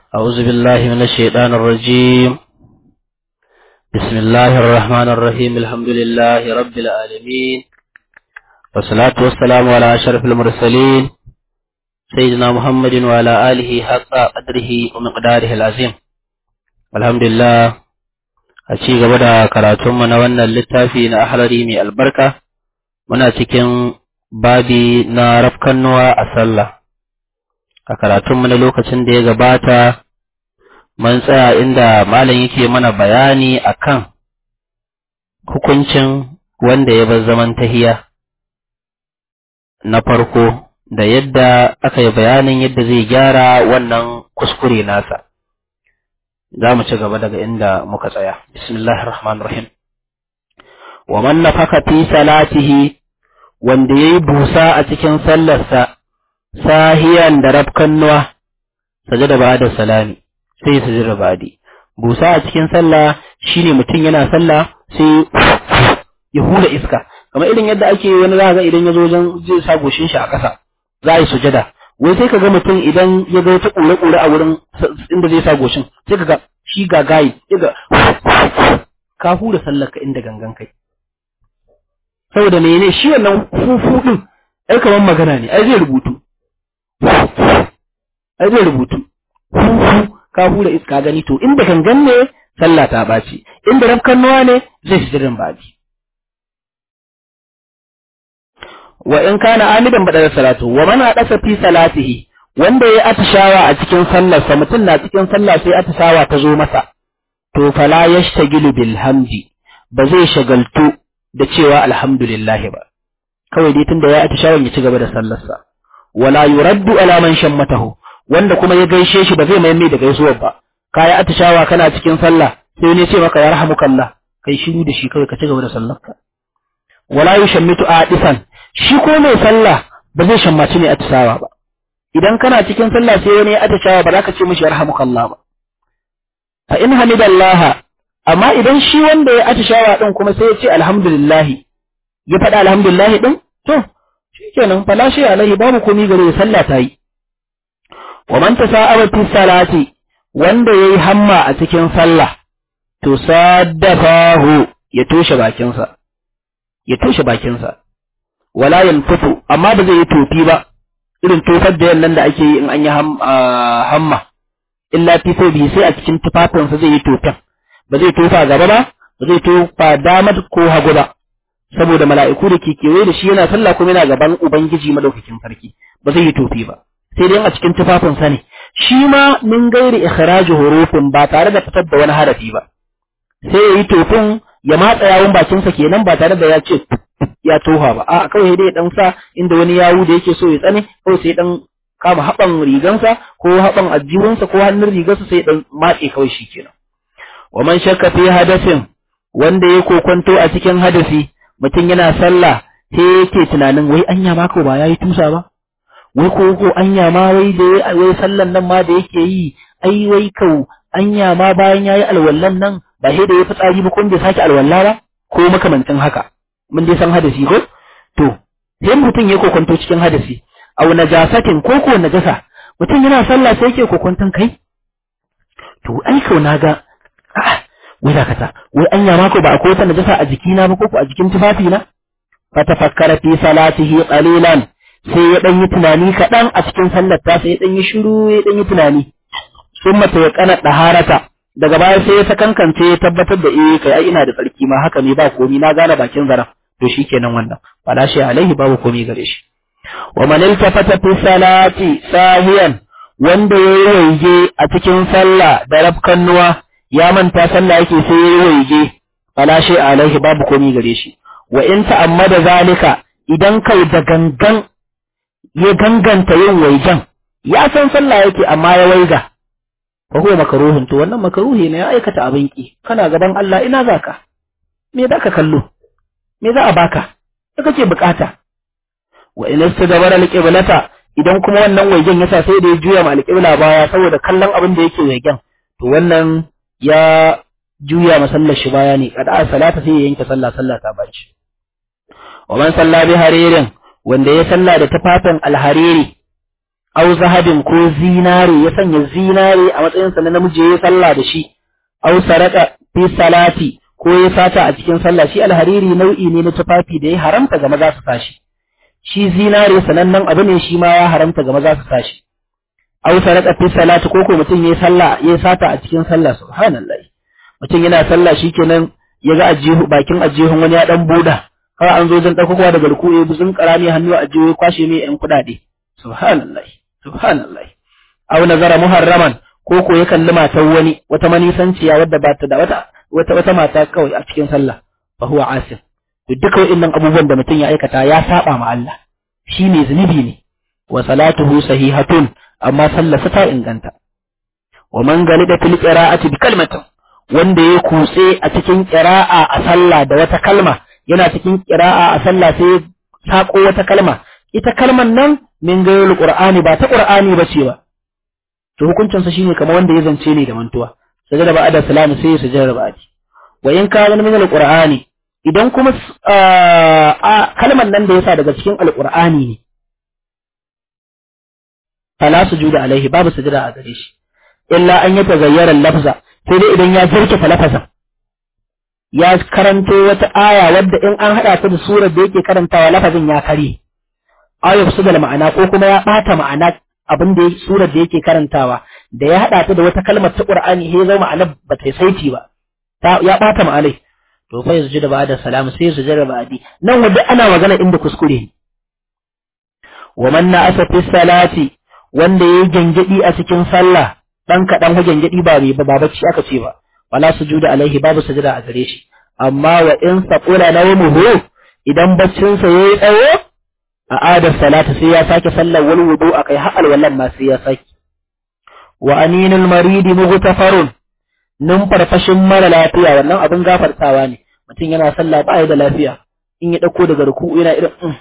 أعوذ بالله من الشيطان الرجيم بسم الله الرحمن الرحيم الحمد لله رب العالمين والصلاة والسلام على أشرف المرسلين سيدنا محمد وعلى آله حق قدره ومقداره العظيم الحمد لله أشي قبدا كراتم من وانا اللتافي نأحرري من البركة muna cikin babi na rafkannuwa a sallah a karatunmu na lokacin da ya gabata mun tsaya inda malam yake mana bayani akan hukuncin wanda ya bar zaman tahiya na farko da yadda aka yi bayanin yadda zai gyara wannan kuskure nasa za mu ci gaba daga inda muka tsaya bismillahir rahmanir rahim wa man nafaka fi salatihi wanda yayi busa a cikin sallarsa sahiyan da rafkannuwa sajada ba da salami sai sujada badi busa a cikin sallah shine mutum yana sallah sai ya hula iska kamar irin yadda ake wani za ga idan ya zo wajen zai sa goshin shi a ƙasa za a yi sujada wai sai ka ga mutum idan ya ga wata ƙure-ƙure a wurin inda zai sa goshin sai ka ga shi ga gayi ya ga ka hura sallar ka inda gangan kai saboda mene shi wannan fufu din ai kamar magana ne ai zai rubutu ai zai rubutu fufu ka hura iska gani to inda gangan ne sallah ta ɓaci inda rafkan nawa ne zai shi jirin baji wa in kana amidan bada salatu wa man hadasa fi salatihi wanda ya atishawa a cikin sallarsa mutum na cikin sallah sai atishawa ta zo masa to fala yashtagilu bil hamdi ba zai shagaltu da cewa alhamdulillah ba kawai dai tunda ya atishawan ya ci gaba da sallarsa wala yuraddu ala man shammatahu wanda kuma ya gaishe shi ba zai mai mai da gaisuwar ba kaya atishawa kana cikin sallah sai ne ce maka ya rahamukallah kai shiru da shi kawai ka ci gaba da sallarka wala yushammitu adisan shi ko mai sallah ba zai shammaci ne atishawa ba idan kana cikin sallah sai wani ya atishawa ba za ka ce mishi yarhamukallah ba fa in hamidallah amma idan shi wanda ya atishawa din kuma sai ya ce alhamdulillah ya faɗa alhamdulillah din to shikenan fala shi alaihi babu komai gare sallah ta yi wa man tasa'aba fi salati wanda yayi hamma a cikin sallah to saddafahu ya toshe bakinsa ya toshe bakinsa wala yanfutu amma ba zai yi tofi ba irin tofar da yannan da ake yi in an yi hamma illa fi bihi sai a cikin tufafinsa zai yi tofin ba zai tofa gaba ba ba zai tofa dama ko hagu ba saboda mala'iku da ke kewaye da shi yana sallah kuma yana gaban ubangiji madaukakin sarki ba zai yi tofi ba sai dai a cikin tufafinsa ne shi ma min gairi ikhraj hurufin ba tare da fitar da wani harafi ba sai ya yi tofin ya matsa yawun bakinsa kenan ba tare da ya ce ya toha ba a kawai dai dan sa inda wani yawu da yake so ya tsane kawai sai dan kama haban rigansa ko haban ajiyunsa ko hannun rigarsa sai dan matse kawai shi kenan wa man shakka fi hadasin wanda ya kokonto a cikin hadasi mutum yana sallah sai yake tunanin wai anya ma ko ba yayi tusa ba wai ko ko anya ma wai da wai sallan nan ma da yake yi ai wai kau anya ma bayan yayi alwallan nan ba sai da ya fitsari ba kun bai sake alwalla ba ko makamancin haka mun dai san hadasi ko to sai mutum ya kokonto cikin hadasi aw najasatin ko ko najasa mutum yana sallah sai yake kokonton kai to ai kau naga a'a wai dakata wai anya ma ko ba akwai wata najasa a jikina ba ko ko a jikin tufafi na fa tafakkara fi salatihi qalilan sai ya dan yi tunani kaɗan a cikin sallar ta sai ya dan yi shiru ya dan yi tunani sun mata ya kana daharata daga baya sai ya sakankance ya tabbatar da eh kai ai ina da tsarki ma haka ne ba komi na gane bakin zara to shikenan wannan fala shi alaihi babu komi gare shi wa man iltafata fi salati sahiyan wanda yayi waige a cikin sallah da rafkannuwa ya manta sallah yake sai yayi waige fala shi alaihi babu komi gare shi wa in ta'ammada zalika idan kai da gangan ya ganganta yin waigen ya san sallah yake amma ya waiga fa huwa makruhun to wannan makruhi ne ya aikata abin ki kana gaban Allah ina zaka me zaka kallo me za a baka da kake bukata wa in istadabara alqiblata idan kuma wannan waigen yasa sai da ya juya ma alqibla baya saboda kallon abin da yake waigen to wannan ya juya masallar shi baya ne kada salata sai ya yanke sallah sallah ta baci wa man salla bi haririn wanda ya salla da tufafin alhariri aw zahabin ko zinare ya sanya zinare a matsayin sa na namiji ya sallah da shi aw saraka fi salati ko ya sata a cikin sallah shi alhariri nau'i ne na tufafi da ya haramta ga maza su sashi shi zinare sanannen abu ne shi ma ya haramta ga maza su sashi aw saraka fi salati ko ko mutum ya sallah ya sata a cikin sallah subhanallah mutum yana sallah shikenan ya ga ajihu bakin ajihun wani ya dan buda har an zo zan dauko daga ruku ya buzun karami hannu a ajihu ya kwashe mai yan kudade subhanallah subhanallah aw nazara muharraman ko ko ya kalli matan wani wata manisanciya wadda ba ta da wata wata wata mata kawai a cikin sallah fa huwa asim to duka wa'annan abubuwan da mutum ya aikata ya saba ma Allah shine zunubi ne wa salatuhu sahihatun amma sallarsa ta inganta wa man galida fil qira'ati bi kalmatin wanda ya kutse a cikin qira'a a sallah da wata kalma yana cikin qira'a a sallah sai ya sako wata kalma ita kalman nan min gairul qur'ani ba ta qur'ani ba ce ba to hukuncin sa shine kamar wanda ya zance ne da mantuwa sajada ba ada salam sai ya sajada ba adi wa in kana min alqur'ani idan kuma kalman nan da yasa daga cikin alqur'ani ne fala sujuda alaihi babu sujada a gare shi illa an yata gayyara lafza sai dai idan ya jirkita lafazan ya karanto wata aya wadda in an hada ta da surar da yake karantawa lafazin ya kare ayar su da ma'ana ko kuma ya bata ma'ana abin da surar da yake karantawa da ya hada ta da wata kalmar ta Qur'ani sai zama ma'ana ba ta saiti ba ya bata ma'anai to fa yanzu da ba'da salam sai su jira ba'di nan wanda ana magana inda kuskure ne wa man na'asa fi salati wanda yayi gangadi a cikin sallah dan kadan hu gangadi ba bai ba bacci aka ce ba wala sujuda alaihi babu sujada a gare shi amma wa in saqula nawmuhu idan baccin sa yayi tsawo a adar salata sai ya sake sallar wal wudu akai har alwallan ma sai ya sake wa aninul maridi mughtafarun nun farfashin mara lafiya wannan abin gafartawa ne mutum yana sallah ba da lafiya in ya dauko daga ruku yana irin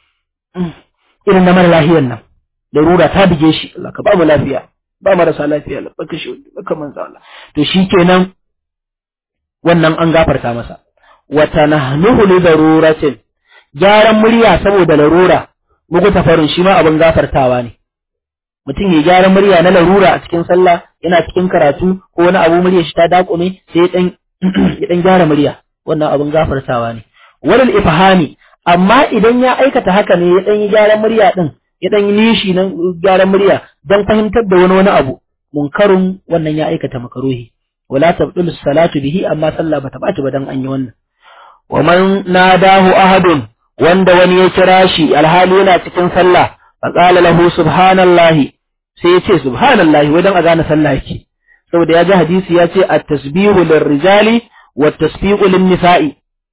irin na mara lafiyan nan larura ta bige shi Allah ka ba mu lafiya ba marasa lafiya Allah baka shi baka manzo Allah to shikenan wannan an gafarta masa wa tanahnuhu li daruratin gyaran murya saboda larura muku tafarin shi ma abin gafartawa ne mutum ya gyara murya na larura a cikin sallah yana cikin karatu ko wani abu murya shi ta dakume sai dan ya dan gyara murya wannan abin gafartawa ne walal ifhami amma idan ya aikata haka ne ya dan yi gyaran murya din ya dan yi nishi nan gyaran murya dan fahimtar da wani wani abu munkarun wannan ya aikata makaruhi wala tabdul salatu bihi amma sallah bata bata ba dan an yi wannan wa man nadahu ahadun wanda wani ya kira shi alhali yana cikin sallah fa qala lahu subhanallahi sai ya ce subhanallahi wadan a gane sallah yake saboda ya ji hadisi ya ce at-tasbihu lirrijali wat tasbihu lin-nisa'i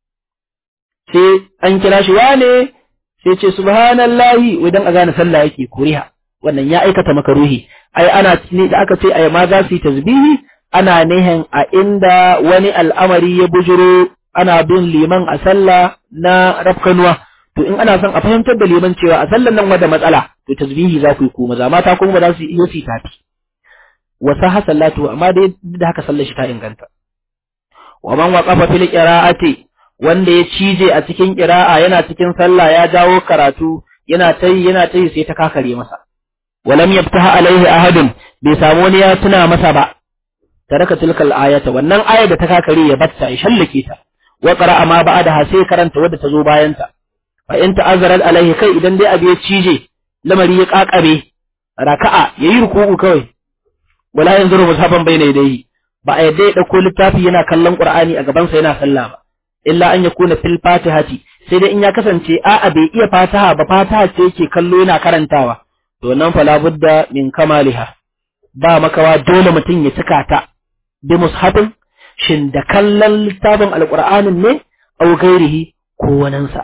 sai an kira shi wane sai ce subhanallahi wadan a gane sallah yake kuriha wannan ya aikata makaruhi ai ana ne da aka ce ai ma za su yi tasbihi ana nihin a inda wani al'amari ya bujuro ana bin liman a sallah na rafkanuwa to in ana son a fahimtar da liman cewa a sallan nan wanda matsala to tasbihi za ku yi ko maza mata kuma ba za su yi su tafi wa saha sallatu amma dai da haka sallar shi ta inganta wa man waqafa fil qira'ati wanda ya cije a cikin qira'a yana cikin sallah ya jawo karatu yana tayi yana tayi sai ta kakare masa walam yaftaha alaihi ahadun bai samu wani ya tuna masa ba taraka tilkal ayata wannan ayar da ta kakare ya batta ya shallake ta wa qara'a ma ba'daha sai karanta wadda ta zo bayan ta fa in ta'azzara alaihi kai idan dai abu ya cije lamari ya kakare raka'a yayi ruku'u kawai wala yanzuru mushaban bayna yadayhi ba a yadda ya dauko littafi yana kallon qur'ani a gaban sa yana sallah ba illa an yakuna fil fatihati sai dai in ya kasance a'a bai iya fataha ba fataha ce yake kallo yana karantawa to nan fala budda min kamaliha ba makawa dole mutum ya cika ta bi mushafin shin da kallon littafin alqur'anin ne au gairihi ko waninsa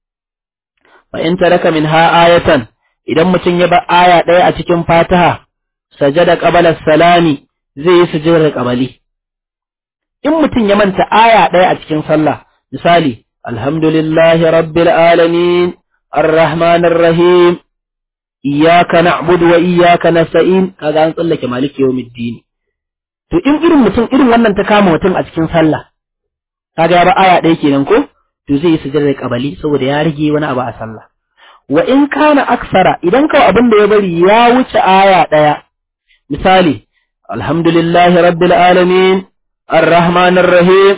fa in taraka minha ayatan idan mutum ya bar aya ɗaya a cikin fataha sajada qabala salami zai yi sujudar qabali in mutum ya manta aya ɗaya a cikin sallah misali alhamdulillahi rabbil alamin arrahmanir rahim iyyaka na'budu wa iyyaka nasta'in kaga an tsallake maliki yawmiddin to in irin mutum irin wannan ta kama mutum a cikin sallah kaga ya ba aya ɗaya kenan ko to zai yi sujudar qabali saboda ya rige wani abu a sallah wa in kana aksara idan kawai abin da ya bari ya wuce aya ɗaya misali alhamdulillahi rabbil alamin arrahmanir rahim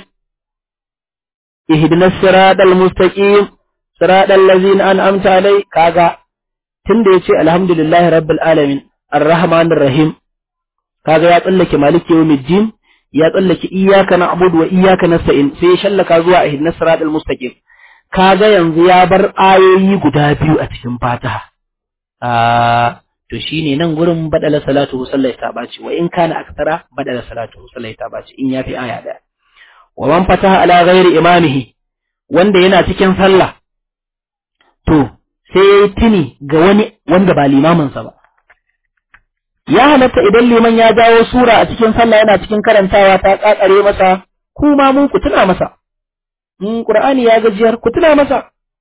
ihdinas siratal mustaqim siratal ladzina an'amta alai kaga tunda yace alhamdulillahi rabbil alamin arrahmanir rahim kaga ya tsallake maliki yawmiddin ya tsallake iyyaka na'budu wa iyyaka nasta'in sai ya shallaka zuwa ihdinas siratal mustaqim kaga yanzu ya bar ayoyi guda biyu a cikin Fatiha a to shine nan gurin badala salatu sallai ta baci wa in kana aktara badala salatu sallai ta baci in yafi aya daya wa man fataha ala ghairi imamihi wanda yana cikin sallah to sai tuni ga wani wanda ba limamin sa ba ya halatta idan liman ya jawo sura a cikin sallah yana cikin karantawa ta kakare masa kuma mun ku tuna masa in qur'ani ya gajiyar ku tuna masa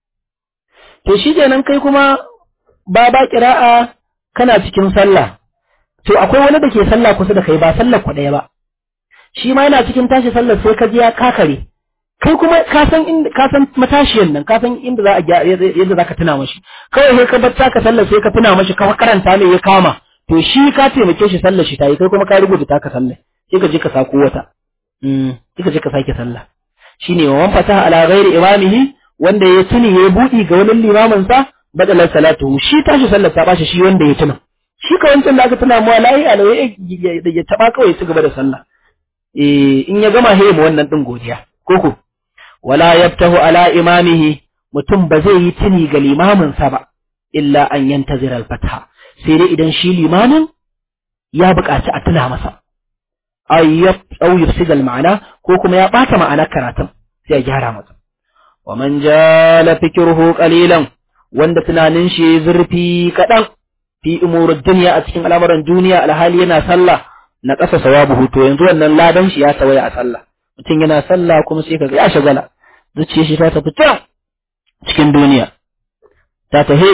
to shi kenan kai kuma ba ba qira'a kana cikin sallah to akwai wani da ke sallah kusa da kai ba sallar ku ɗaya ba shi ma yana cikin tashi sallar sai ka ji ya kakare kai kuma ka san inda ka san matashiyan nan ka san inda za a yadda za ka tuna mashi kawai sai ka bar ka sallar sai ka tuna mashi ka karanta ne ya kama to shi ka taimake shi sallar shi ta yi kai kuma ka rubuta taka sallar sai ka je ka sako wata sai ka je ka sake sallah shine wa man fataha ala ghairi imamihi wanda ya tuni ya budi ga wani limamin sa badalar salatu shi tashi sallar ta bashi shi wanda ya tuna shi ka wancan da aka tuna mu lahi alawai ya taba kawai ya ci gaba da sallah eh in ya gama heye mu wannan din godiya koko wala yaftahu ala imamihi mutum ba zai yi tuni ga limamin sa ba illa an yantazir al-fatha sai dai idan shi limamin ya buƙaci a tuna masa ayyab aw yufsid al-ma'ana ko kuma ya bata ma'anar karatun sai ya gyara masa wa man jala fikruhu qalilan wanda tunanin shi zurfi kadan fi umurud dunya a cikin al'amuran duniya alhali yana sallah na ƙasa sawabuhu to yanzu wannan ladan shi ya tawaya a sallah mutum yana sallah kuma sai kaga ya shagala zuciyar shi ta tafi can cikin duniya ta tafi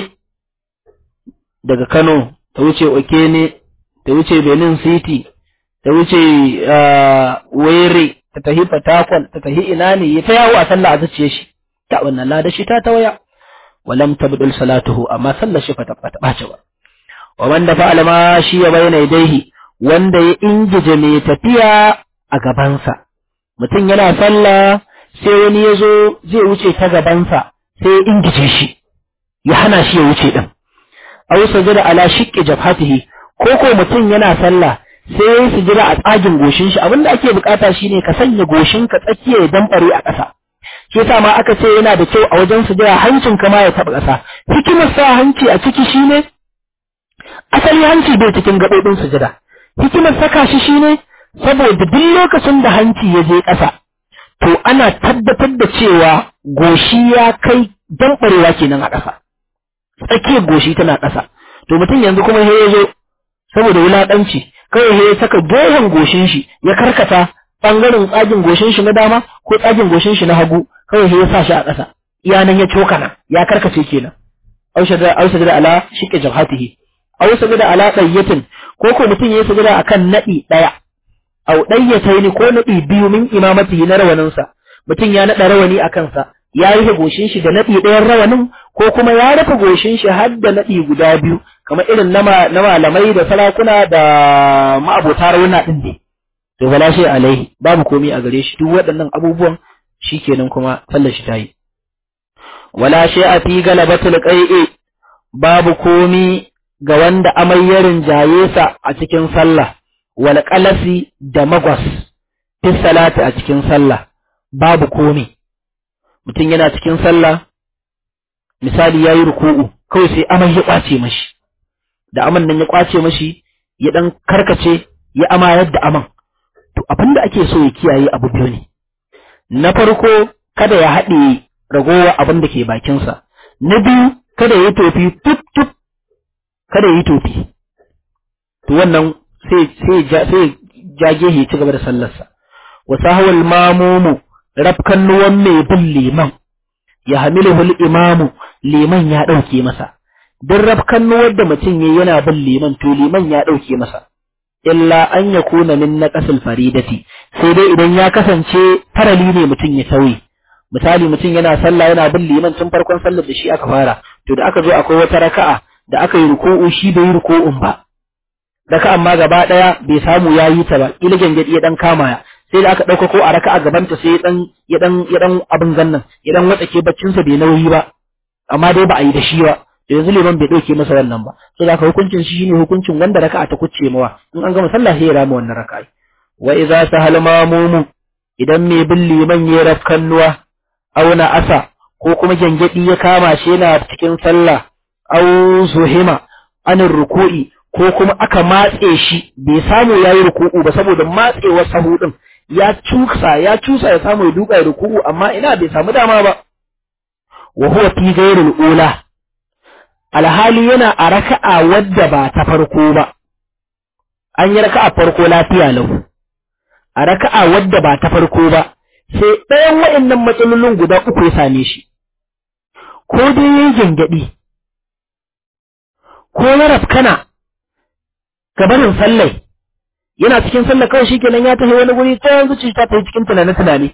daga Kano ta wuce Okene ta wuce Benin City ta wuce Were ta tafi Fatakwal ta tafi ina ne ya ta yawo a sallah a zuciyar shi ta wannan ladan shi ta tawaya walam tabdul salatuhu amma sallar shi fa ta ɓace ba wa man da fa'ala ma shi ya bayyana yadaihi wanda ya ingije mai tafiya a gabansa mutum yana sallah sai wani ya zo zai wuce ta gabansa sai ya ingije shi ya hana shi ya wuce din aw sajada ala shiqqi jabhatihi ko ko mutum yana sallah sai ya sujada a tsagin goshin shi abinda ake bukata shine ka sanya goshin ka tsakiya ya dambare a ƙasa shi yasa ma aka ce yana da kyau a wajen sujada hancin ka ma ya taba ƙasa hikimar sa hanci a ciki shine asali hanci bai cikin gaɓoɓin sujada hikimar saka shi shine saboda duk lokacin da hanci ya je ƙasa to ana tabbatar da cewa goshi ya kai damɓarewa kenan a ƙasa tsakiyar goshi tana ƙasa to mutum yanzu kuma ya zo saboda wulaƙanci kawai ya saka gehen goshin shi ya karkata ɓangaren tsagin goshin shi na dama ko tsagin goshin shi na hagu kawai ya sa shi a ƙasa iyanan ya cokana ya karkace kenan aushada da ala shiƙe jabhatihi aw sajada ala dayyatin ko ko mutum yayi sajada akan nadi daya aw dayyataini ko nadi biyu min imamatihi na rawanin sa mutum ya nada rawani akan sa ya rufe goshin shi da nadi ɗayan rawanin ko kuma ya rufe goshin shi har da nadi guda biyu kamar irin na malamai da sarakuna da ma'abota rawuna din ne to bala shi alaihi babu komai a gare shi duk waɗannan abubuwan shikenan kuma sallar shi tayi wala shay'a fi galabatul qai'i babu komi ga wanda amai ya rinjaye sa a cikin sallah wal qalasi da magwas fi salati a cikin sallah babu komi mutum yana cikin sallah misali yayi ruku'u kawai sai amai ya kwace mashi da aman nan ya kwace mashi ya dan karkace ya amayar da aman to abinda ake so ya kiyaye abu biyu ne na farko kada ya haɗe ragowa abin da ke bakinsa na biyu kada ya yi tofi tut tut kada yi tofi to wannan sai sai sai jage ya ci gaba da sallarsa wa sahawal mamumu rafkan nuwan mai bin liman ya hamiluhul imamu liman ya dauke masa duk rafkan nuwar da mutum yayi yana bin liman to liman ya dauke masa illa an yakuna min naqasil faridati sai dai idan ya kasance farali ne mutum ya tauye misali mutum yana sallah yana bin liman tun farkon sallar da shi aka fara to da aka zo akwai wata raka'a da aka yi ruku'u shi bai yi ruku'un ba raka'an ma gaba daya bai samu yayi ta ba ila gangadi ya dan kama ya sai da aka dauka ko a raka'a gaban ta sai dan ya dan ya dan abin gannan ya dan watsake baccin sa bai nauyi ba amma dai ba a yi da shi ba to yanzu liman bai dauke masa wannan ba sai da hukuncin shi shine hukuncin wanda raka'a ta kucce mawa in an gama sallah sai ya rama wannan raka'a wa idza sahal mamumu idan mai bin liman ya rafkannuwa auna asa ko kuma gyangyaɗi ya kama shi yana cikin sallah au zuhima anin ruku'i ko kuma aka matse shi bai samu yayi ruku'u ba saboda matsewar sahu din ya cusa ya cusa ya samu ya duka ya ruku'u amma ina bai samu dama ba wa huwa fi ghairil ula alhali yana a raka'a wadda ba ta farko ba an yi raka'a farko lafiya lahu a raka'a wadda ba ta farko ba sai ɗayan wa'annan matsalolin guda uku ya same shi ko dai yayi gyangyaɗi ko ya rafkana gabanin sallai yana cikin sallah kawai shikenan ya tafi wani guri ta yanzu ta tafi cikin tunane tunane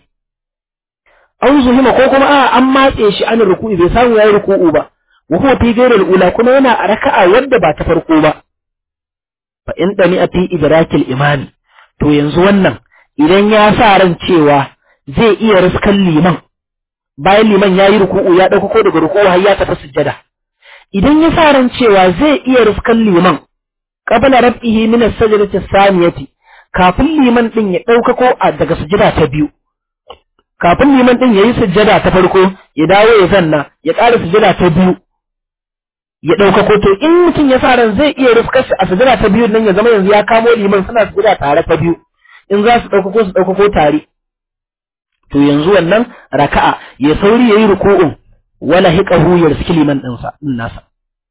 an zuhima ko kuma a an matse shi an ruku'i bai samu yayi ruku'u ba wa huwa fi ghairil ula kuma yana a raka'a wadda ba ta farko ba fa in dani a fi idrakil imani to yanzu wannan idan ya sa ran cewa zai iya riskan liman bayan liman ya yi ruku'u ya ɗauka ko daga ruku'u har ya tafi sujjada idan ya sa ran cewa zai iya riskan liman qabla rab'ihi min as-sajdati as-saniyati kafin liman din ya ɗauka ko daga sujjada ta biyu kafin liman din yayi sujjada ta farko ya dawo ya zanna ya ƙara sujjada ta biyu ya ɗauka ko to in mutum ya sa ran zai iya riskar shi a sujjada ta biyu nan ya zama yanzu ya kamo liman suna sujjada tare ta biyu in za su ɗauka ko su ɗauka ko tare to yanzu wannan raka'a ya sauri yayi ruku'un wala hiqahu ya riski liman ɗinsa din nasa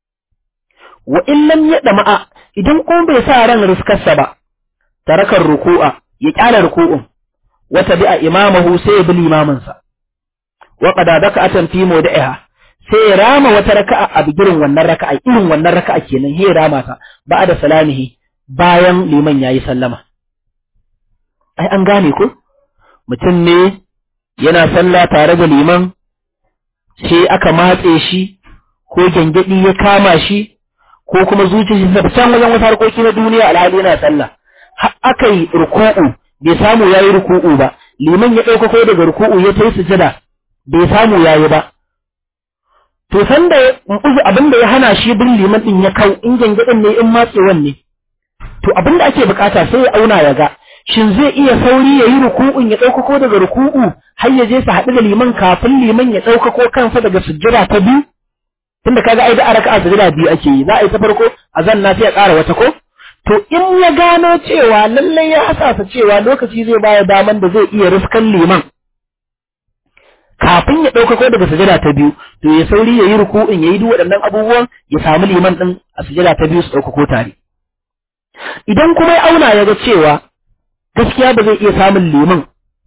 wa in lam yadma idan ko bai sa ran riskarsa ba tarakar ruku'a ya kyala ruku'un wa tabi'a imamahu sai ya bi limaminsa wa qada daka'atan fi mawdi'iha sai ya rama wata raka'a a bigirin wannan raka'a irin wannan raka'a kenan ya rama ta ba'da salamihi bayan liman yayi sallama ai an gane ko mutum ne yana sallah tare da liman sai aka matse shi ko gyangyaɗi ya kama shi ko kuma zuciyar shi can wajen wasu harkoki na duniya alhali yana sallah har aka yi ruku'u bai samu ya yi ruku'u ba liman ya ɗauka ko daga ruku'u ya tai sujada bai samu ya yi ba to sanda uzu abin da ya hana shi bin liman din ya kau in gyangyaɗin ne in matsewan ne to abin da ake bukata sai ya auna ya ga shin zai iya sauri ya yi ruku'un ya ɗaukako daga ruku'u har ya je su haɗu da liman kafin liman ya ɗaukako kansa daga sujjada ta biyu tunda kaga ai da a raka'a sujjada biyu ake yi za a yi ta farko a zanna sai ya ƙara wata ko to in ya gano cewa lallai ya hasasa cewa lokaci zai baya daman da zai iya riskan liman kafin ya ɗaukako daga sujjada ta biyu to ya sauri ya yi ruku'un ya yi duk waɗannan abubuwan ya samu liman ɗin a sujjada ta biyu su ɗaukako tare idan kuma ya auna ya ga cewa gaskiya ba zai iya samun liman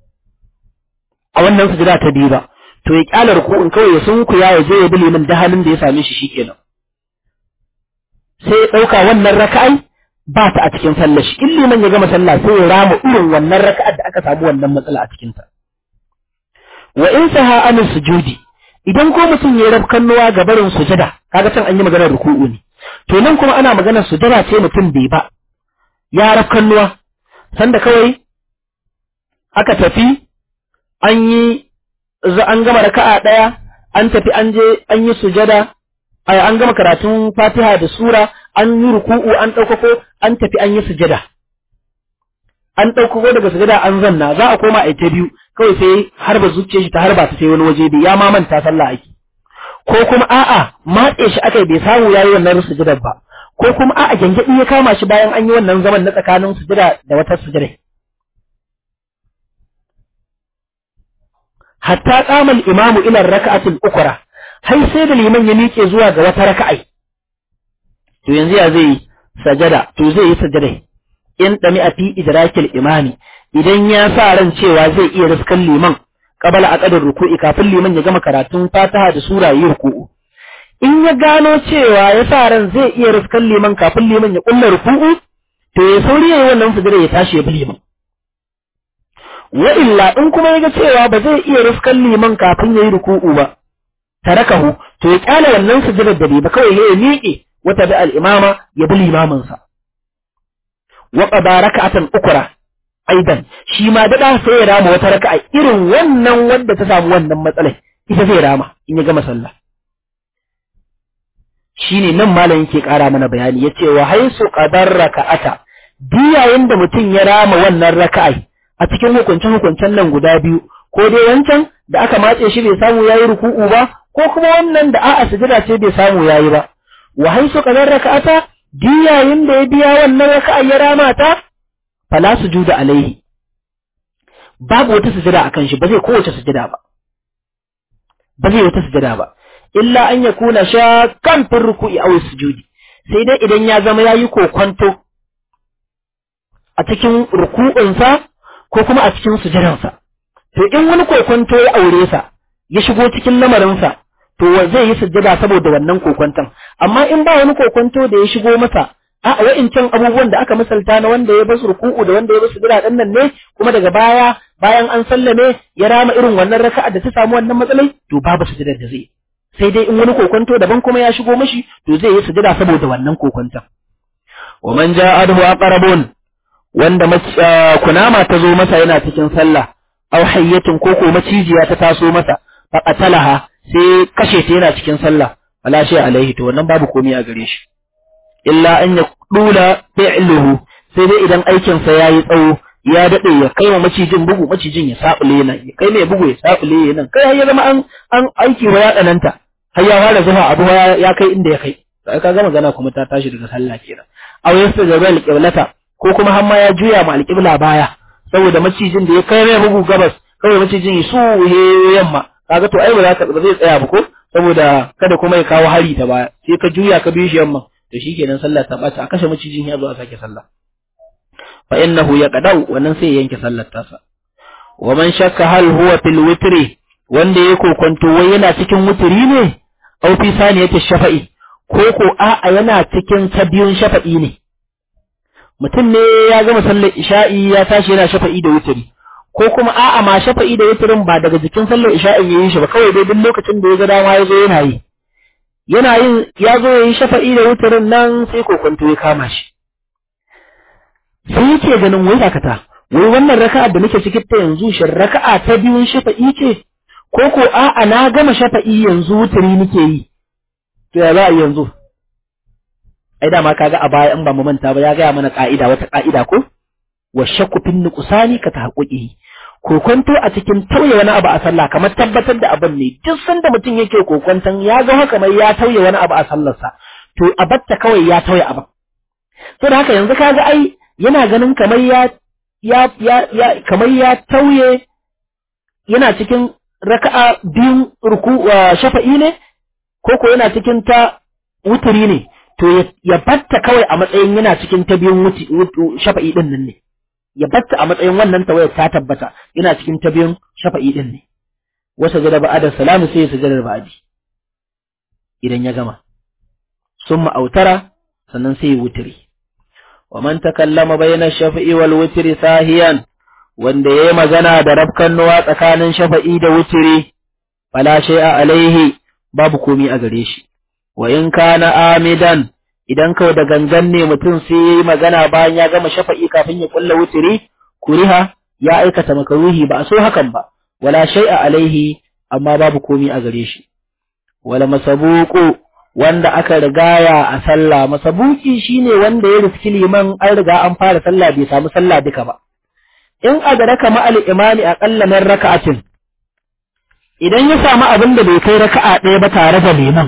a wannan sujada ta biyu ba to ya kyala ruku'un kawai ya sunkuya ya je ya bi liman da halin da ya same shi shikenan sai ya dauka wannan raka'ai ba ta a cikin sallar shi in liman ya gama sallah sai ya rama irin wannan raka'ar da aka samu wannan matsala a cikin ta wa in saha an sujudi idan ko mutum ya rab kannuwa ga barin sujada kaga can an yi maganar ruku'u ne to nan kuma ana maganar sujada ce mutum bai ba ya rab kannuwa sanda kawai aka tafi an yi an gama raka'a ɗaya an tafi an je an yi sujada an gama karatun fatiha da sura an yi ruku'u an ɗaukako an tafi an yi sujada an ɗaukako daga sujada an zanna za a koma a ta biyu kawai sai harba zuciyar shi ta harba ta sai wani waje bai ya ma manta sallah ake ko kuma a'a matse shi akai bai samu yayi wannan sujadar ba ko kuma a'a gyangyaɗi ya kama shi bayan an yi wannan zaman na tsakanin sujada da wata sujada hatta qama al-imamu ila rak'atil ukra har sai da liman ya miƙe zuwa ga wata raka'ai to yanzu ya zai sajada to zai yi sajada in dami a fi idrakil imami idan ya sa ran cewa zai iya riskan liman qabala aqdar ruku'i kafin liman ya gama karatun fatiha da sura yi ruku'u in ya gano cewa ya sa ran zai iya riskan liman kafin liman ya kulla ruku'u to ya sauri yayi wannan sujada ya tashi ya bi liman wa illa in kuma yaga cewa ba zai iya riskan liman kafin yayi ruku'u ba tarakahu to ya kyale wannan sujudar da bai ba kawai ya miƙe wata da al-imama ya bi limamin sa wa qada raka'atan ukra aidan shi ma dada sai ya rama wata raka'a irin wannan wanda ta samu wannan matsalai ita zai rama in ya gama sallah shine nan malam yake ƙara mana bayani yace wa haisu qadar raka'ata diyayen da mutum ya rama wannan raka'ai a cikin hukuncen hukuncen nan guda biyu ko dai wancan da aka matse shi bai samu yayi ruku'u ba ko kuma wannan da a'a sujada ce bai samu yayi ba wa haisu qadar raka'ata diyayen da ya biya wannan raka'ai ya rama ta fala sujuda alaihi babu wata sujada akan shi ba zai kowace sujada ba ba zai wata sujada ba illa an ya kuna shakkan fin ruku'i aw sujudi sai dai idan ya zama yayi kokonto a cikin ruku'unsa ko kuma a cikin sujadansa to in wani kokonto ya aure sa ya shigo cikin lamarinsa to zai yi sujada saboda wannan kokonton amma in ba wani kokonto da ya shigo masa a wa'incan abubuwan da aka misalta na wanda ya basu ruku'u da wanda ya basu sujada din nan ne kuma daga baya bayan an sallame ya rama irin wannan raka'a da ta samu wannan matsalai to babu sujadar da zai sai dai in wani kokonto daban kuma ya shigo mashi to zai yi sujada saboda wannan kokonton wa man ja'ahu aqrabun wanda kunama ta zo masa yana cikin sallah aw hayyatin ko ko macijiya ta taso masa fa qatalaha sai kashe ta yana cikin sallah wala shay alaihi to wannan babu komai a gare shi illa an ya dula fi'luhu sai dai idan aikin sa yayi tsawo ya dade ya kai wa macijin bugu macijin ya sabule nan ya kai mai bugu ya sabule nan kai ya zama an an aiki wa ya dananta har ya fara zuwa abu ya kai inda ya kai sai ka ga magana kuma ta tashi daga sallah kenan aw yasta jabal qiblata ko kuma har ma ya juya ma alqibla baya saboda macijin da ya kai mai bugu gabas kawai macijin ya su yamma kaga to ai ba za ka ba zai tsaya ba ko saboda kada kuma ya kawo hari ta baya sai ka juya ka bi shi yamma to shikenan sallah ta bata a kashe macijin ya zo a sake sallah fa innahu yaqdau wannan sai ya yanke sallar tasa wa man shakka hal huwa fil witri wanda ya kokonto wai yana cikin wutiri ne aw fi saniyati shafa'i ko ko a'a yana cikin ta biyun shafa'i ne mutum ne ya gama sallar isha'i ya tashi yana shafa'i da wutiri ko kuma a'a ma shafa'i da wutirin ba daga jikin sallar isha'i yayin shi ba kawai dai duk lokacin da ya ga dama ya zo yana yi yana yin ya zo ya yi shafa'i da wutirin nan sai kokonto ya kama shi sai yake ganin wai dakata wai wannan raka'a da nake cikin ta yanzu shin raka'a ta biyun shafa'i ce ko ko a'a na gama shafa'i yanzu wutiri nake yi to ya za a yanzu ai dama kaga a baya in ba mu manta ba ya gaya mana ka'ida wata ka'ida ko wa shakku fin nuqsani ka tahaqquqi kokonto a cikin tauye wani abu a sallah kamar tabbatar da abin ne duk sanda mutum yake kokonton ya ga haka mai ya tauye wani abu a sallarsa to a batta kawai ya tauye abin to da haka yanzu kaga ai yana ganin kamar ya ya ya, ya kamar ya tauye yana cikin raka'a biyun ruku shafa'i ne ko ko yana cikin ta wuturi ne to ya batta kawai a matsayin yana cikin ta biyun shafa'i din nan ne ya batta a matsayin wannan tawayar ta tabbata yana cikin ta biyun shafa'i din ne wasa jada ba'ada salamu sai ya sujada ba'adi idan ya gama sun ma'autara sannan sai ya wuturi wa man takallama bayna shafa'i wal wutri sahiyan wanda yayi magana da rafkan nuwa tsakanin shafa'i da wutri fala shay'a alaihi babu komi a gare shi wa in kana amidan idan kawai da gangan ne mutum sai yayi magana bayan ya gama shafa'i kafin ya kulla wutri kuriha ya aikata makaruhi ba a so hakan ba wala shay'a alaihi amma babu komi a gare shi wala masabuqu wanda aka rigaya a sallah masabuki shine wanda ya riski liman an riga an fara sallah bai samu sallah duka ba in adraka ma al imani aqalla min raka'atin idan ya samu abin da bai kai raka'a ɗaya ba tare da liman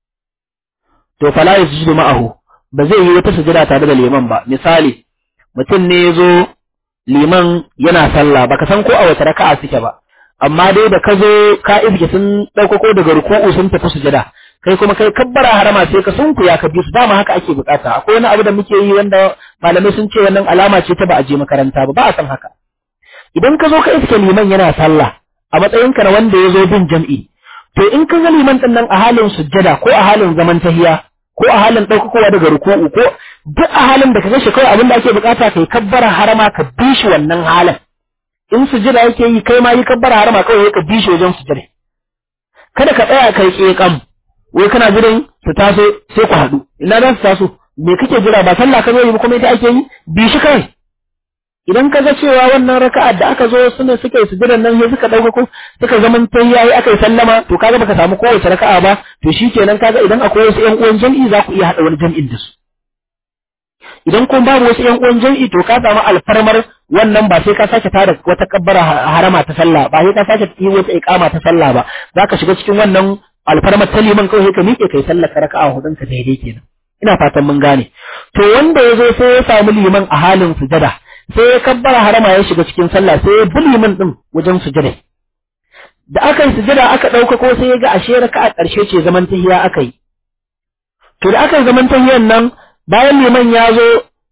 to fala yasjudu ma'ahu ba zai yi wata sujada tare da liman ba misali mutum ne ya zo liman yana sallah baka san ko a wata raka'a suke ba amma dai da ka zo ka iske sun ɗaukako daga ruku'u sun tafi sujada kai kuma kai kabbara harama sai ka sunku ya ka bi su dama haka ake bukata akwai wani abu da muke yi wanda malamai sun ce wannan alama ce ta ba a je makaranta ba ba a san haka idan ka zo ka iske liman yana sallah a matsayinka na wanda ya zo bin jam'i to in ka ga liman din nan a halin sujjada ko a halin zaman tahiya ko a halin ɗaukakowa daga ruku'u ko duk a halin da ka ga shi kawai abin da ake bukata kai kabbara harama ka bi shi wannan halin in sujjada yake yi kai ma yi kabbara harama kawai ka bi shi wajen sujjada kada ka tsaya kai ƙeƙam wai kana jiran su taso sai ku haɗu ina za su taso me kake jira ba sallah ka zo yi ba kuma ita ake yi bi shi kai idan ka ga cewa wannan raka'a da aka zo suna suka yi sujudan nan sai suka dauka ko suka zaman ta yayi aka yi sallama to kaga baka samu kowace raka'a ba to shikenan kaga idan akwai wasu ƴan uwan jami'i za ku iya hada wani jami'in da su idan kun babu wasu ƴan uwan jami'i to ka samu alfarmar wannan ba sai ka sake tada wata kabbara harama ta sallah ba sai ka sake yi wata iqama ta sallah ba zaka shiga cikin wannan alfarmar ta liman kawai ka miƙe kai sallar raka'a hudun ka daidai kenan ina fatan mun gane to wanda ya zo sai ya samu liman a halin sujada sai ya kabbara harama ya shiga cikin sallah sai ya bi liman din wajen sujada da aka yi sujada aka ɗauka ko sai ya ga ashe raka'a ƙarshe ce zaman tahiya aka yi to da aka yi zaman tahiyan nan bayan liman ya zo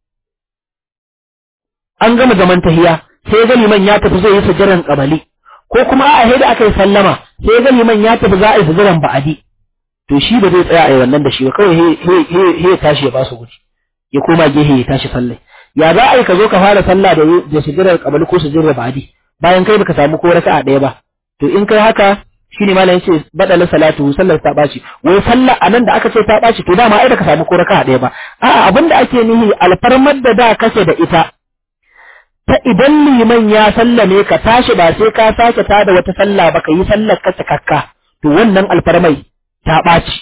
an gama zaman tahiya sai ya ga liman ya tafi zai yi sujadan kabali ko kuma a da aka yi sallama sai ya ga liman ya tafi za a yi sujadan ba'adi to shi ba zai tsaya a yi wannan da shi ba kawai he ya tashi ya ba su guji ya koma gehe ya tashi sallai ya za a yi ka zo ka fara sallah da da sujudar kabali ko sujudar ba'adi bayan kai baka samu ko raka'a ɗaya ba to in kai haka shine malam yace badala salatu sallar ta baci wai sallah anan da aka ce ta baci to dama ai da ka samu ko raka'a ɗaya ba a'a abinda ake nihi alfarmar da da kace da ita ta idan liman ya sallame ka tashi ba sai ka sake tada wata sallah ba ka yi sallar ka cikakka to wannan alfarmai ta ɓaci.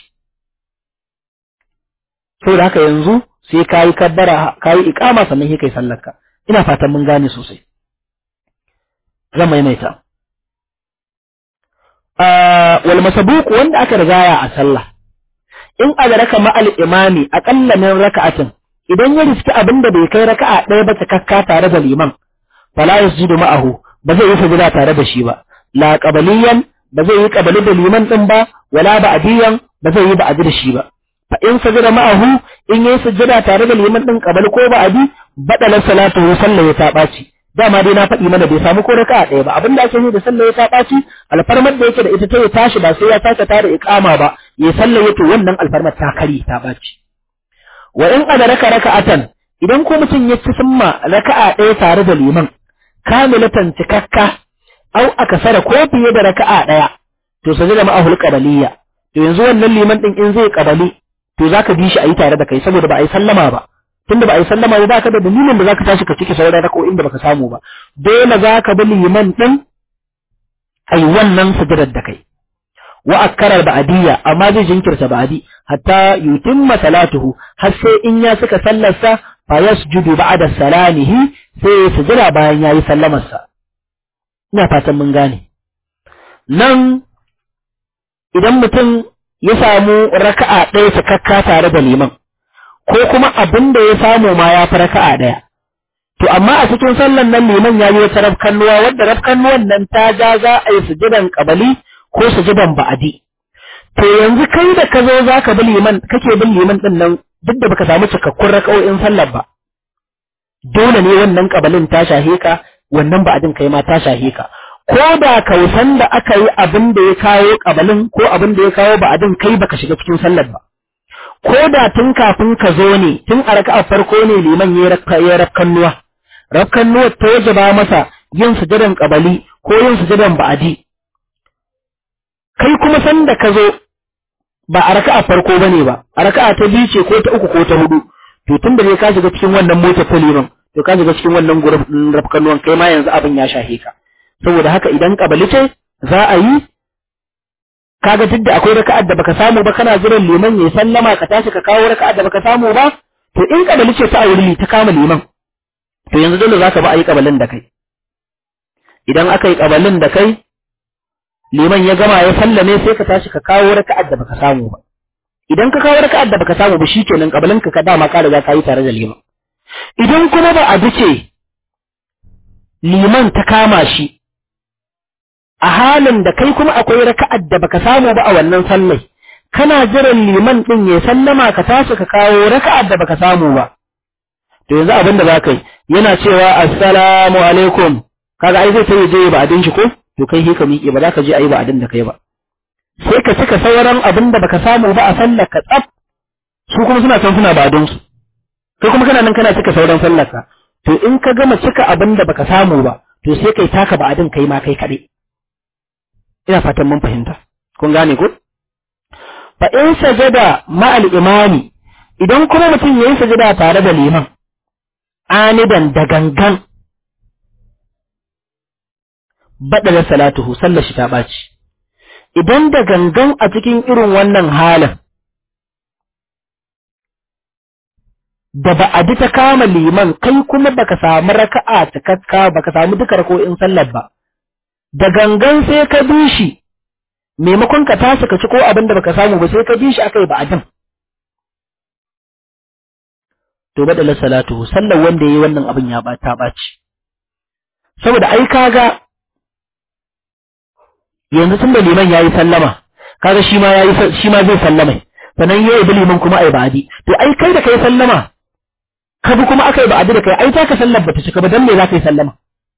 Saboda haka yanzu sai ka yi kabbara ka yi ikama sannan sai kai sallarka. Ina fatan mun gane sosai. Zan maimaita. Wal masabuku wanda aka rigaya a sallah. In adraka ma'al imami aƙalla min raka'atin idan ya riski abin da bai kai raka'a ɗaya ba cikakka tare da liman fala yasjudu ma'ahu ba zai yi sujuda tare da shi ba la qabaliyan ba zai yi qabali da liman din ba wala ba'diyan ba zai yi ba'di da shi ba fa in sajada ma'ahu in yayi sujjada tare da liman din qabali ko ba'di badala salatu sallah ya ta baci dama dai na faɗi mana bai samu ko raka'a ɗaya ba abinda ake yi da sallah ya ta baci alfarmar da yake da ita ta ya tashi ba sai ya sake tare iqama ba ya sallah to wannan alfarmar ta kari ta baci wa in adraka raka'atan idan ko mutum ya ci summa raka'a ɗaya tare da liman kamilatan cikakka au akasara ko fiye da raka'a ɗaya to sajada ma'ahul qabaliyya to yanzu wannan liman din in zai qabali to zaka bi shi ayi tare da kai saboda ba a yi sallama ba tunda ba a yi sallama ba baka da dalilin da zaka tashi ka cike sauran raka'o'in da baka samu ba dole zaka bi liman din ayi wannan sujadar da kai wa akkara ba'diyya amma zai jinkirta ba'di hatta yutimma salatuhu har sai in ya suka sallarsa fa yasjudu ba'da salamihi sai ya sujada bayan yayi sallamarsa ina fatan mun gane nan idan mutum ya samu raka'a ɗaya cikakka tare da liman ko kuma abin da ya samu ma ya fi raka'a ɗaya to amma a cikin sallan nan liman ya yi wata rafkannuwa wadda rafkannuwan nan ta ja za a yi sujudan kabali ko sujudan ba'adi to yanzu kai da ka zo za ka bi liman kake bin liman ɗin nan duk da baka samu cikakkun raka'o'in sallar ba dole ne wannan kabalin ta shahe ka wannan ba'adin kai ma ta shahe ka ko da kausan da aka yi abin da ya kawo kabalin ko abin da ya kawo ba'adin kai baka shiga cikin sallar ba ko da tun kafin ka zo ne tun a raka'a farko ne liman ya ya rakkannuwa rakkannuwa ta wajaba masa yin sujudan kabali ko yin sujudan ba'adi kai kuma san da ka zo ba a raka'a farko bane ba a raka'a ta biyu ce ko ta uku ko ta hudu to tun da ne ka shiga cikin wannan motar ta liman to ka shiga cikin wannan gurbin rafkannuwan kai ma yanzu abin ya shahe ka saboda haka idan kabali ce za a yi kaga duk da akwai raka'ar da baka samu ba kana jiran liman ya sallama ka tashi ka kawo raka'ar da baka samu ba to in kabali ce ta auri ta kama liman to yanzu dole zaka ba a yi kabalin da kai idan aka yi kabalin da kai liman ya gama ya sallame sai ka tashi ka kawo raka'ar da baka samu ba idan ka kawo raka'ar da baka samu ba shikenan kabalin ka ka dama ka riga ka yi tare da liman idan kuma ba a duce liman ta kama shi a halin da kai kuma akwai raka'ar da baka samu ba a wannan sallai kana jiran liman din ya sallama ka tashi ka kawo raka'ar da baka samu ba to yanzu abin da zaka yi yana cewa assalamu alaikum kaga ai zai sai je ba adin shi ko to kai ka miƙe ba za ka je ayi ba adin da kai ba sai ka cika sauran abin da baka samu ba a sallar ka tsaf su kuma suna can suna ba adin su kai kuma kana nan kana cika sauran sallar ka to in ka gama cika abin da baka samu ba to sai kai taka ba adin kai ma kai kaɗai ina fatan mun fahimta kun gane ko fa in sajada ma'al imani idan kuma mutum yayi sajada tare da liman anidan da gangan badala salatuhu sallar shi ta baci idan da gangan a cikin irin wannan halin da ba a ji ta kama liman kai kuma baka samu raka'a cikakka baka samu duka rako'in sallar ba da gangan sai ka bi shi maimakon ka tashi ka ci ko abin da baka samu ba sai ka bi shi akai ba ajin to badala salatu sallar wanda yayi wannan abin ya bata baci saboda ai kaga yanzu tunda liman yayi sallama kaga shi ma yayi shi ma zai sallama sannan yayi bi liman kuma ai ba'adi to ai kai da kai sallama ka bi kuma akai ba'adi da kai ai ta ka sallar bata cika ba dan me za ka yi sallama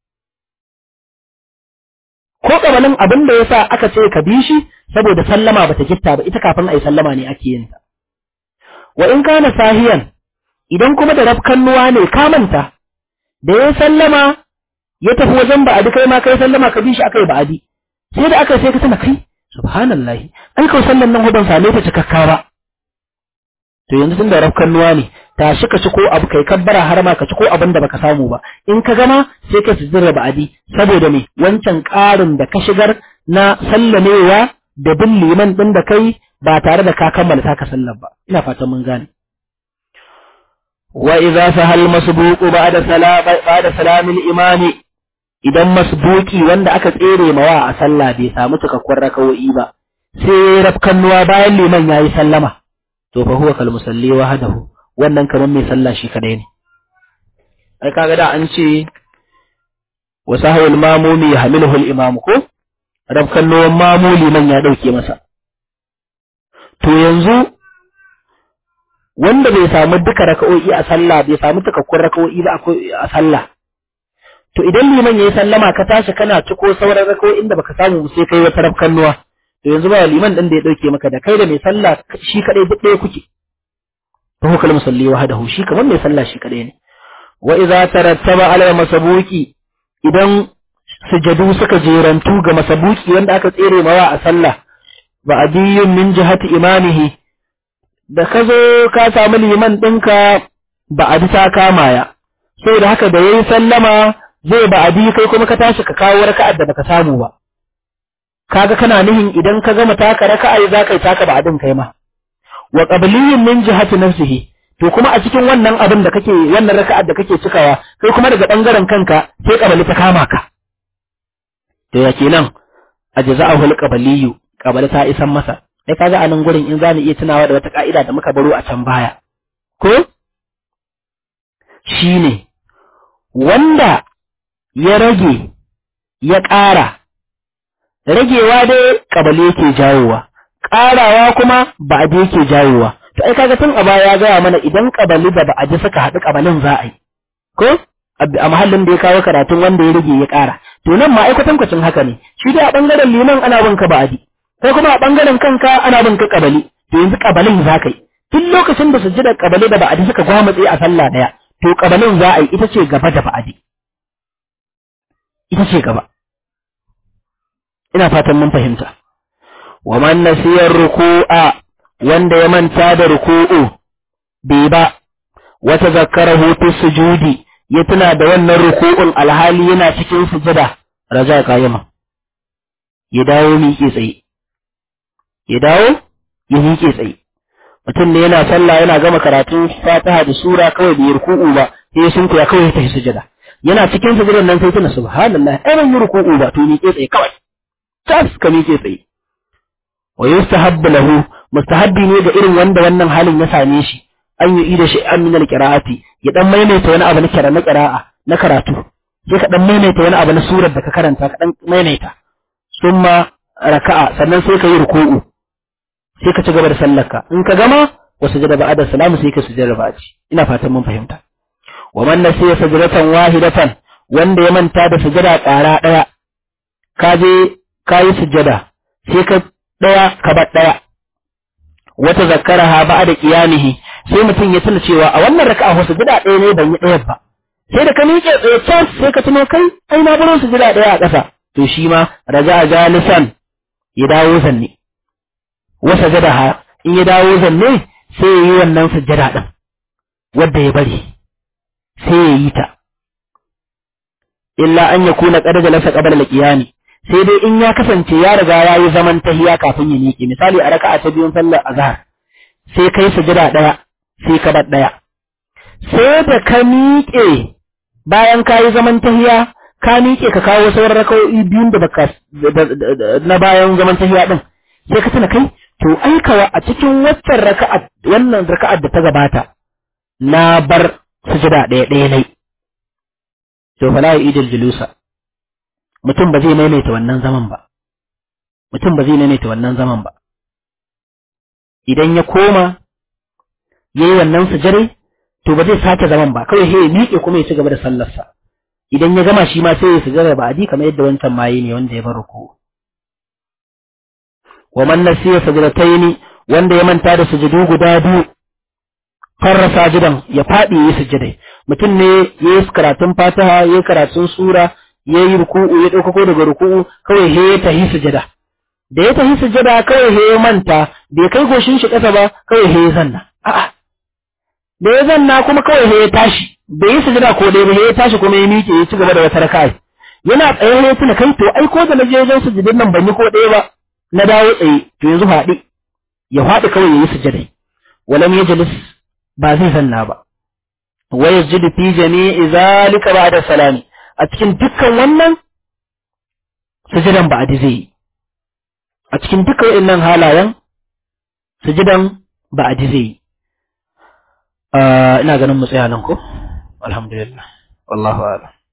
ko kabalin abin da yasa aka ce ka bi shi saboda sallama bata gitta ba ita kafin ai sallama ne ake yin ta wa in kana sahiyan idan kuma da rafkannuwa ne ka manta da ya sallama ya tafi wajen ba'adi kai ma kai sallama ka bi shi akai ba'adi sai da aka sai ka tana kai subhanallahi ai kawai sallan nan ban same ta cikakka ba to yanzu tun da rafkannuwa ne tashi ka ci ko abu kai kabbara har ma ka ci ko abin da baka samu ba in ka gama sai ka sujjira ba'adi saboda me wancan ƙarin da ka shigar na sallamewa da bin liman din da kai ba tare da ka kammala taka sallar ba ina fatan mun gane wa idza sahal masbuqu ba'da salam ba'da salamil imami idan masbuki wanda aka tsere mawa a sallah bai samu cikakkun rakawo'i ba sai rafkannuwa bayan liman yayi sallama to fa huwa kal musalli wahdahu wannan kamar mai sallah shi kadai ne ai kaga da an ce wa sahawul mamumi yahmiluhu al imam ko rafkannuwan mamu liman ya dauke masa to yanzu wanda bai samu duka raka'o'i a sallah bai samu cikakkun raka'o'i ba a sallah to idan liman yayi sallama ka tashi kana ciko sauran raka'o'in da baka samu sai kai wata rafkannuwa to yanzu ba liman din da ya dauke maka da kai da mai sallah shi kadai duk ɗaya kuke fa huwa kalmu salli wahdahu shi kamar mai sallah shi kadai ne wa idza tarattaba ala masabuki idan sujadu suka jerantu ga masabuki wanda aka tsere mawa a sallah ba adiyun min jihati imamihi da ka zo ka samu liman ɗinka ba a ta kama ya saboda haka da yayi sallama zai ba abi kai kuma ka tashi ka kawo raka'ar da baka samu ba kaga kana nihin idan ka gama taka raka'a za ka yi taka ba adin kai ma wa qabliyin min jihati nafsihi to kuma a cikin wannan abin da kake wannan raka'ar da kake cikawa kai kuma daga bangaren kanka sai qabali ta kama ka to ya kenan ajza'ahu al-qabliyu qabali ta isan masa sai kaga a nan gurin in zamu iya tunawa da wata ka'ida da muka baro a can baya ko shine wanda ya rage ya ƙara ragewa dai kabale yake jawowa ƙarawa kuma ba'adi yake jawowa to ai kaga tun a baya ya gaya mana idan kabali da ba'adi suka haɗu kabalin za a yi ko a mahallin da ya kawo karatun wanda ya rage ya ƙara to nan ma aikatan kwacin haka ne shi dai a ɓangaren liman ana bin ka ba'adi kai kuma a ɓangaren kanka ana bin ka kabali to yanzu kabalin za ka yi tun lokacin da sujjada kabali da ba'adi suka gwamutse a sallah ɗaya to kabalin za a yi ita ce gaba da ba'adi ita ce gaba ina fatan mun fahimta wa man nasiyar ruku'a wanda ya manta da ruku'u bai ba wata zakkarahu fi sujudi ya tuna da wannan ruku'un alhali yana cikin sujada raja qayyima ya dawo miƙe tsaye ya dawo ya miƙe tsaye mutum ne yana sallah yana gama karatun fatiha da sura kawai bai ruku'u ba sai sun kuya kawai ya tafi sujada yana cikin sujudan nan sai tuna subhanallah ai ban yi ruku'u ba to miƙe tsaye kawai tas ka miƙe tsaye wa yustahabbu lahu mustahabbi ne ga irin wanda wannan halin ya same shi an yi ida shi an min alqira'ati ya dan maimaita wani abu na kira na qira'a na karatu sai ka dan maimaita wani abu na surar da ka karanta ka dan maimaita summa raka'a sannan sai ka yi ruku'u sai ka ci gaba da sallarka in ka gama wa sujada ba'da salamu sai ka sujada ba'di ina fatan mun fahimta wa man nasiya sajdatan wahidatan wanda ya manta da sujada ƙara ɗaya ka je ka yi sujada sai ka ɗaya ka bar ɗaya wata zakkaraha ba'da qiyamihi sai mutum ya tuna cewa a wannan raka'a wasu sujada ɗaya ne ban yi ɗaya ba sai da ka miƙe tsaye can sai ka tuno kai ai na baro sujada ɗaya a ƙasa to shi ma raja'a jalisan ya dawo zanne wa sajadaha in ya dawo zanne sai ya yi wannan sujjada din wanda ya bari sai ya yi ta illa an yakuna qad jalasa qabla al-qiyami sai dai in ya kasance ya riga ya yi zaman tahiya kafin ya miƙe misali a raka'a ta biyun sallar azhar sai kai sujada ɗaya sai ka bar ɗaya sai da ka miƙe bayan ka yi zaman tahiya ka miƙe ka kawo sauran raka'o'i biyun da baka na bayan zaman tahiya din sai ka tuna kai to aikawa a cikin waccan raka'a wannan raka'ar da ta gabata na bar sujada ɗaya ɗaya nai to fala idil julusa mutum ba zai maimaita wannan zaman ba mutum ba zai maimaita wannan zaman ba idan ya koma yayi wannan sujare to ba zai sake zaman ba kawai sai ya miƙe kuma ya ci gaba da sallarsa idan ya gama shi ma sai ya sujada ba adi kamar yadda wancan mayi ne wanda ya bar ruku wa man nasiya sajdataini wanda ya manta da sujudu guda biyu farra sajidan ya faɗi yayi sujudai mutum ne yayi karatun fatiha yayi karatun sura ya yi ruku'u ya ɗaukako daga ruku'u kawai he ya tahi sujada da ya tahi sujada kawai he ya manta bai kai goshin shi ƙasa ba kawai he ya zanna a'a da ya zanna kuma kawai he ya tashi bai yi sujada ko ɗaya ba he ya tashi kuma ya miƙe ya ci gaba da wata raka'a yana tsaye ya tuna kai to ai ko da na je wajen sujudin nan ban yi ko ɗaya ba na dawo tsaye to yanzu faɗi ya faɗi kawai ya yi sujada walam yajlis ba zai zanna ba wa yajidu fi jami'i zalika ba'da salami a cikin dukkan wannan sujudan ba zai yi a cikin dukkan waɗannan halayen sujudan ba zai yi ina ganin mu tsaya nan ko alhamdulillah wallahu a'lam